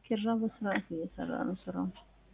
ኪራ በስርዓት እየሰራ ነው ስራውን።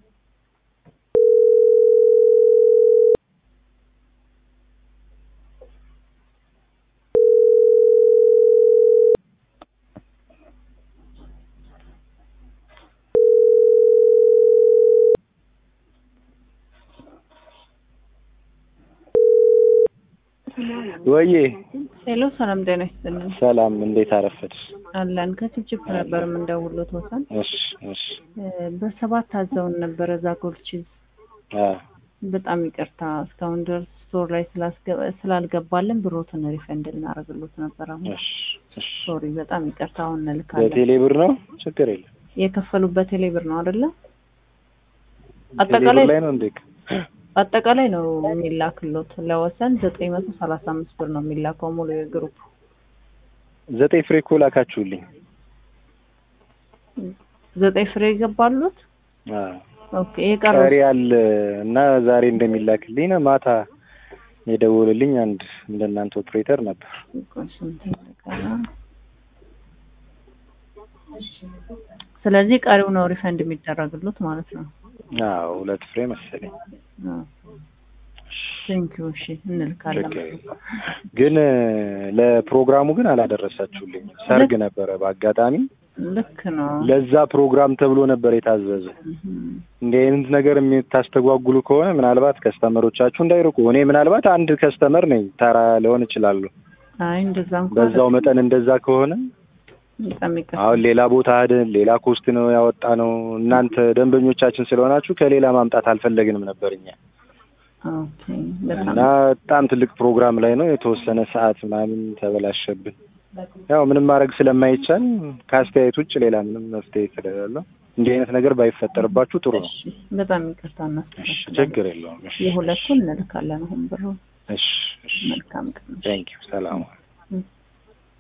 ወዬ ሄሎ ሰላም ጤና ይስጥልን። ሰላም፣ እንዴት አረፈድሽ? አለን ከችፕ ነበር የምንደውለው ተወሰን እሺ እሺ። በሰባት አዘውን ነበረ ዛጎል ቺዝ። አ በጣም ይቅርታ እስካሁን ድረስ ስቶር ላይ ስላስገ- ስላልገባልን ብሮትን ሪፈንድ ልናደርግሎት ነበር። አሁን እሺ እሺ። ሶሪ፣ በጣም ይቅርታ። አሁን እንልካለን። በቴሌ ብር ነው? ችግር የለም። የከፈሉበት ቴሌ ብር ነው አይደለ? ቴሌ ብር አጠቃላይ ላይ ነው እንዴ? አጠቃላይ ነው የሚላክሎት ለወሰን ዘጠኝ መቶ ሰላሳ አምስት ብር ነው የሚላከው ሙሉ የግሩፕ ዘጠኝ ፍሬ እኮ ላካችሁልኝ። ዘጠኝ ፍሬ ይገባሉት። አ ኦኬ የቀረው ቀሪ አለ እና ዛሬ እንደሚላክልኝ ነው። ማታ የደወለልኝ አንድ እንደናንተ ኦፕሬተር ነበር። ስንት ይቀራ? ስለዚህ ቀሪው ነው ሪፈንድ የሚደረግሉት ማለት ነው። አዎ ሁለት ፍሬ መሰለኝ። ቴንኪው። እሺ እንልካለን። ችግር የለም። ግን ለፕሮግራሙ ግን አላደረሳችሁልኝ። ሰርግ ነበረ በአጋጣሚ ልክ ነው። ለዛ ፕሮግራም ተብሎ ነበር የታዘዘ። እህም። እንዲህ አይነት ነገር የምታስተጓጉሉ ከሆነ ምናልባት ከስተመሮቻችሁ እንዳይርቁ። እኔ ምናልባት አንድ ከስተመር ነኝ፣ ተራ ልሆን እችላለሁ። አይ እንደዛ እንኳን በዛው መጠን እንደዛ ከሆነ በጣም ይቅርታ። አሁን ሌላ ቦታ ሄደን ሌላ ኮስት ነው ያወጣ ነው። እናንተ ደንበኞቻችን ስለሆናችሁ ከሌላ ማምጣት አልፈለግንም ነበር እኛ ኦኬ በጣም እና በጣም ትልቅ ፕሮግራም ላይ ነው የተወሰነ ሰዓት ምናምን ተበላሸብን። ያው ምንም ማድረግ ስለማይቻል ከአስተያየት ውጭ ሌላ ምንም መፍትሄ ስለሌለው እንዲህ አይነት ነገር ባይፈጠርባችሁ ጥሩ ነው። እሺ፣ በጣም ይቅርታ እሺ፣ እናስተካክላለን። ችግር የለውም። እሺ፣ የሁለቱን እንልካለን። አሁን ብሩ እሺ፣ እሺ። መልካም ቀን። ቴንክ ዩ። ሰላም